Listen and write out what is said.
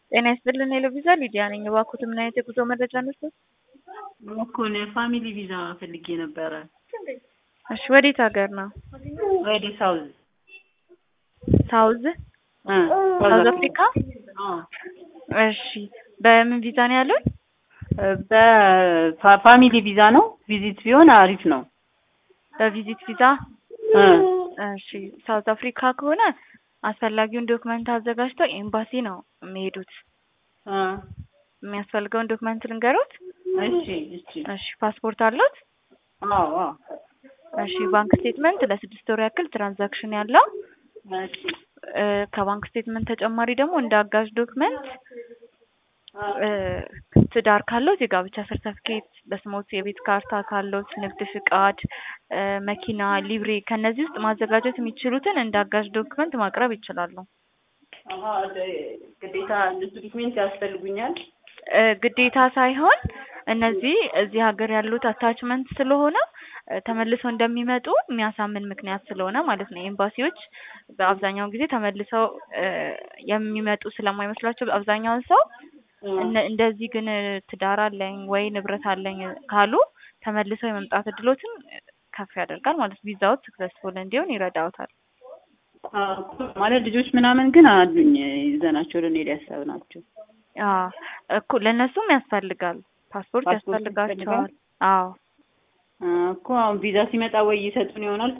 ጤና ይስጥልን ሄሎ ቪዛ ሊዲያ ነኝ። እባክዎት ምን አይነት የጉዞ መረጃ ነዎት? እኮ ነው ፋሚሊ ቪዛ ፈልጌ ነበረ። እሺ ወዴት ሀገር ነው? ወደ ሳውዝ ሳውዝ እ ሳውዝ አፍሪካ? አዎ እሺ በምን ቪዛ ነው ያሉን? በፋሚሊ ቪዛ ነው። ቪዚት ቢሆን አሪፍ ነው። በቪዚት ቪዛ? እ እሺ ሳውዝ አፍሪካ ከሆነ አስፈላጊውን ዶክመንት አዘጋጅተው ኤምባሲ ነው የሚሄዱት። እ የሚያስፈልገውን ዶክመንት ልንገሩት? እሺ እሺ እሺ ፓስፖርት አለዎት? አዎ አዎ እሺ ባንክ ስቴትመንት ለስድስት ወር ያክል ትራንዛክሽን ያለው እሺ እ ከባንክ ስቴትመንት ተጨማሪ ደግሞ እንደ አጋዥ ዶክመንት እ ትዳር ካለዎት የጋብቻ ሰርተፍኬት፣ በስሞት የቤት ካርታ ካለዎት፣ ንግድ ፍቃድ፣ እ መኪና፣ ሊብሬ ከነዚህ ውስጥ ማዘጋጀት የሚችሉትን እንደ አጋዥ ዶክመንት ማቅረብ ይችላሉ። አሀ ግዴታ እነሱ ዶክሜንት ያስፈልጉኛል። እ ግዴታ ሳይሆን እነዚህ እዚህ ሀገር ያሉት አታችመንት ስለሆነ እ ተመልሰው እንደሚመጡ የሚያሳምን ምክንያት ስለሆነ ማለት ነው። ኤምባሲዎች በአብዛኛውን ጊዜ ተመልሰው እ የሚመጡ ስለማይመስላቸው አብዛኛውን ሰው እነ- እንደዚህ ግን ትዳር አለኝ ወይ ንብረት አለኝ ካሉ ተመልሰው የመምጣት እድሎትን ከፍ ያደርጋል ማለት ነው። ቪዛዎት ሰክሰስፉል እንዲሆን ይረዳዎታል። አዎ ማለት ልጆች ምናምን ግን አሉኝ ይዘናቸው ልንሄድ ያሰብናቸው። አዎ እኮ ለእነሱም ያስፈልጋል። ፓስፖርት ፓስፖርት ያስፈልጋቸዋል። ያስፈልጋል? አዎ እ እኮ አሁን ቪዛ ሲመጣ ወይ ይሰጡን ይሆናል